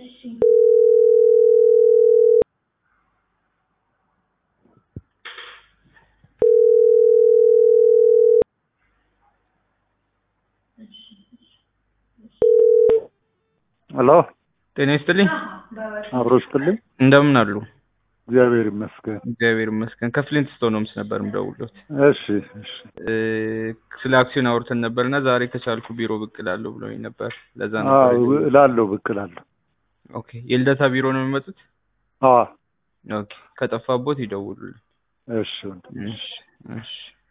እሺ ሄሎ ጤና ይስጥልኝ። አብሮ ስትልኝ እንደምን አሉ? እግዚአብሔር ይመስገን። እግዚአብሔር ይመስገን። ከፍሊንት ስቶን ሆምስ ነበር የምደውልዎት። እሺ እሺ እ ስለ አክሲዮን አውርተን ነበር እና ዛሬ ከቻልኩ ቢሮ ብቅ እላለሁ ብሎኝ ነበር። ለዛ አዎ ነበር የደወልኩት። እላለሁ ብቅ እላለሁ። ኦኬ የልደታ ቢሮ ነው የሚመጡት? አዎ ኦኬ ከጠፋቦት ይደውሉልኝ። እሺ ወንድም። እሺ እሺ